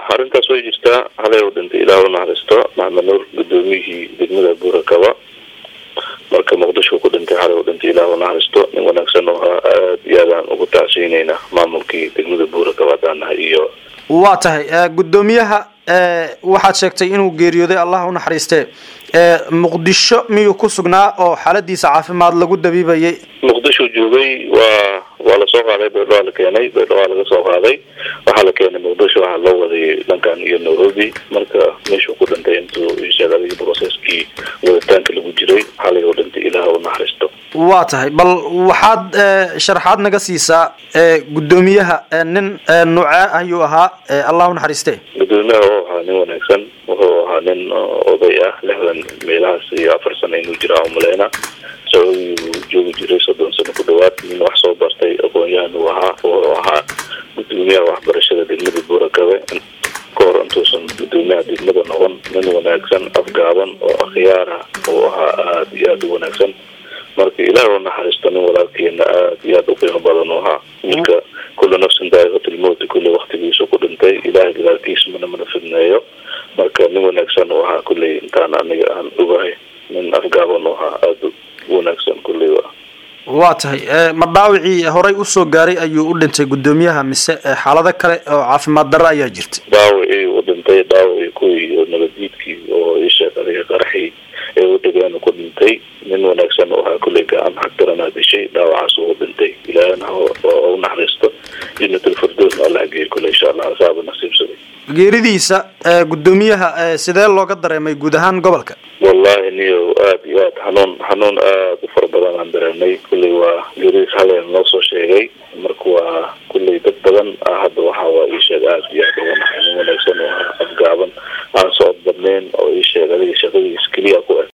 arrintaas way jirtaa halay u dhintay ilaah u naxariisto maxamed nuur gudoomiyihii degmada buurakaba marka muqdisho ku dhintay xalay u dhintay ilaah u naxariisto nin wanaagsan oo ahaa aada iyo aadaan ugu tacsiinayna maamulkii degmada buurakaba haddaan nahay iyo waa tahay guddoomiyaha waxaad sheegtay inuu geeriyooday allah u naxariiste muqdisho miyuu ku sugnaa oo xaaladiisa caafimaad lagu dabiibayay muqdisho joogay waa waa lasoo qaaday baydhawaa la keenay baydhawaa laga soo qaaday waxaa la keenay muqdisho waxaa loo waday dhankan iyo nairobi marka meeshuu ku dhintay intuu sheegadii processkii waditaanka lagu jiray xalay u dhintay ilaah u naxariisto waa tahay bal waxaad sharaxaad naga siisaa guddoomiyaha nin nuucee ayuu ahaa allah u naxariiste gudoomiyaha wuxuu ahaa nin wanaagsan wuxuu ahaa nin oday ah lixdan meelahaas iyo afar sano inuu jiraa umaleyna sacuudigu joogi jiray soddon sano ku dhawaad nin wax soo bartay aqoon-yahan uu ahaa wuxuu ahaa gudoomiyaha waxbarashada degmada buurakabe kahor intuusan gudoomiyaha degmada noqon nin wanaagsan afgaaban oo akhyaara uu ahaa aada iyo aada u wanaagsan marka ilaah u naxariisto nin walaalkeena aada iyo aada u qiimo badan u ahaa marka kulla nafsin daa'iqatilmowti kulle waktigiisu ku dhintay ilaahay gadaalkiis mana mana fidneeyo marka nin wanaagsan u ahaa kulley intaan aniga aan ogahay nin afgaaban u ahaa aada u wanaagsan kulley wa waa tahay ma dhaawicii horay usoo gaaray ayuu u dhintay guddoomiyaha mise xaalado kale oo caafimaad darro ayaa jirta dhaawicii u dhintay dhaawicii kuwii oo nabaddiidkii oo isheeg adiga qaraxii ee u dhigeen ku dhintay nin wanaagsan oo ahaa kulley gacan xagdaranaa dishay dhaawacaas uu dhintay ilaahna u naxariisto janatulfirdoosna allah geeyo kule insha allah asaaba nasiibsaday geeridiisa guddoomiyaha sidee looga dareemay guud ahaan gobolka wallahi niyo aada iyo aad xanuun xanuun aada u fara badan aan dareemay kulley waa geeridiis haleen noo soo sheegay marka waa kulley dad badan hadda waxa waa ii sheeg aada iyo aada uga naxay nin wanaagsan oo ahaa afgaaban aan socod badnayn oo ii sheeg adiga shaqadiis keliya ku eg